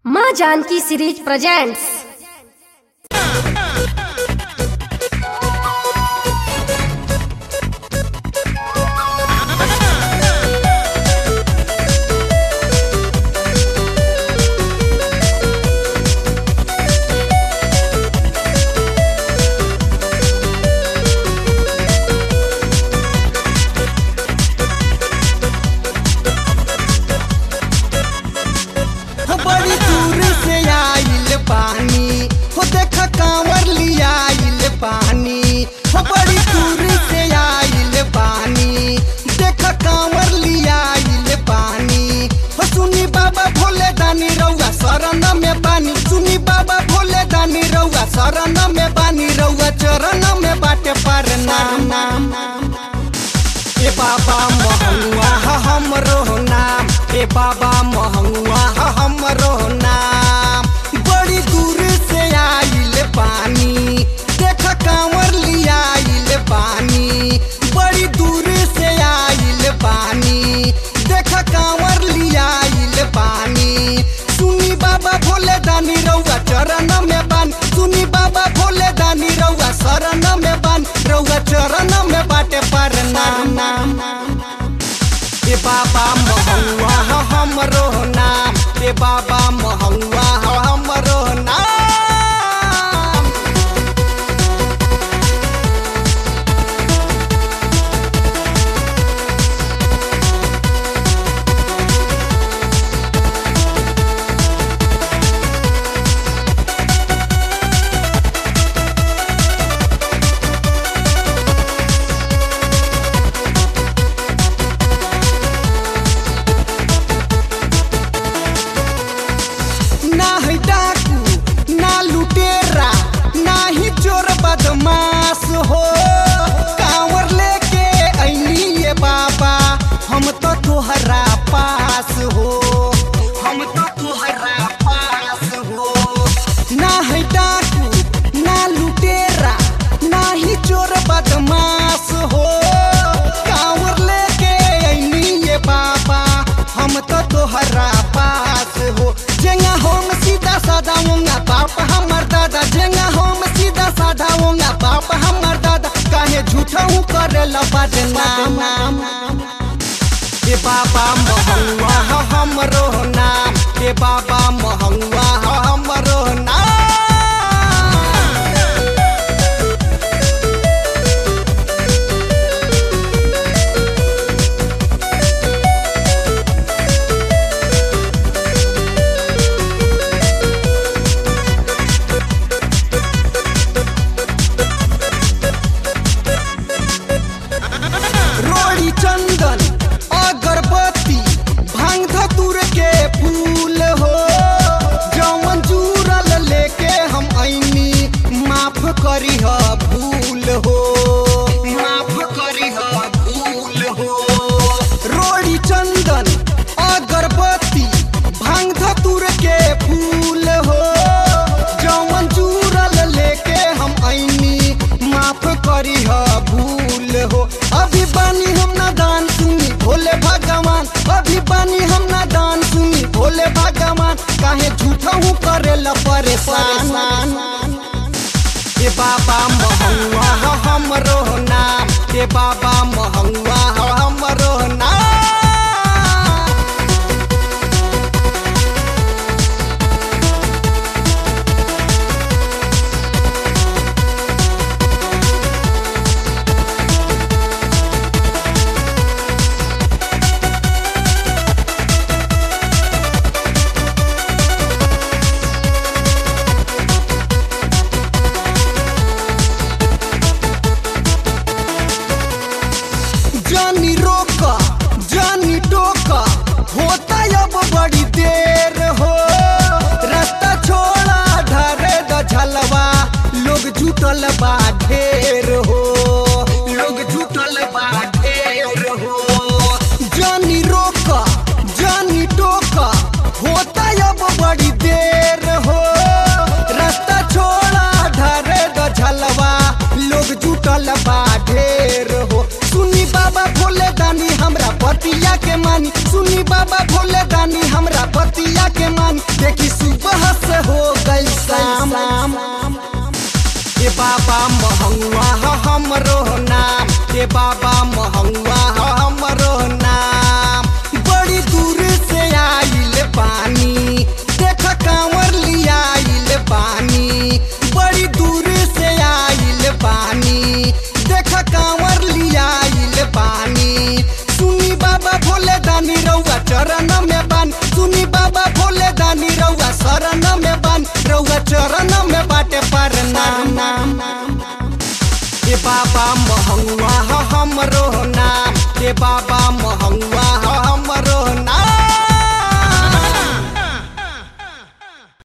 माँ Janaki series presents हो बड़ी दूर से आइल पानी हो देख कांवर लियाइल पानी हो बड़ी दूर से आइल पानी देख कांवर लियाइल पानी हो सुनी बाबा भोले दानी रउआ शरण में बानी सुनी बाबा भोले दानी रउआ शरण में बानी रउआ चरण में बाटे पर नाम नाम ए बाबा महंगुआ ह हमरो नाम ए बाबा महंगुआ ह हमरो नाम बड़ी दूर से आइल पानी देख कांवर लियाइल पानी बड़ी दूर से आइल पानी देख कांवर लियाइल पानी सुनी बाबा भोले दानी रउआ चरण में बान सुनी बाबा भोले दानी रउआ शरण में बान रउआ चरण में बाटे पर नाम नाम ए बाबा महंगुआ ह हमरो नाम ए बाबा महंगुआ ह हमरो नाम ना है डाकू ना लुटेरा ना ही चोर बदमाश हो कांवर लेके ऐनी ये बाबा हम तो तोहरा पास हो हम तो तोहरा पास हो ना है डाकू ना लुटेरा ना ही चोर बदमाश हो कांवर लेके ऐनी ये बाबा हम तो तोहरा पास हो जेंगा हम सीधा साधा होंगे बाप हमर दादा जेंगा हम सीधा साधा होंगे बाप हमर दादा काहे झूठा हूँ करे लबद नाम ए बाबा महंगुआ ह हमरो नाम ए बाबा महंगुआ ह हमरो नाम रोड़ी चंदन अगरबत्ती भांग धतुर के फूल हो जवन जुरल लेके हम ऐनी माफ करी ह भूल हो माफ करी ह भूल हो रोड़ी चंदन अगरबत्ती भांग धतुर के फूल हो जवन जुरल लेके हम ऐनी माफ करी ह भूल हो अभी बानी हम नादान सुनी भोले भगवान अभी बानी हम नादान सुनी भोले भगवान काहे झूठा हूँ करे ला परेशान ए बाबा महंगुआ ह हमरो नाम ए बाबा महंगुआ ह हमरो नाम जानी रोका देखी सुबह से हो गई शाम ए बाबा महंगा ह हमरो नाम ए बाबा महंगा ह हमरो नाम बड़ी दूर से आइल पानी देख कांवर लियाइल पानी बड़ी दूर से आइल पानी देख कांवर लियाइल पानी सुनी बाबा भोले दानी रउआ चरण में बान सुनी बाबा भोले दानी रउआ शरण में बान रउआ चरण में बाटे पर नाम ए बाबा महंगा ह हमरो नाम ए बाबा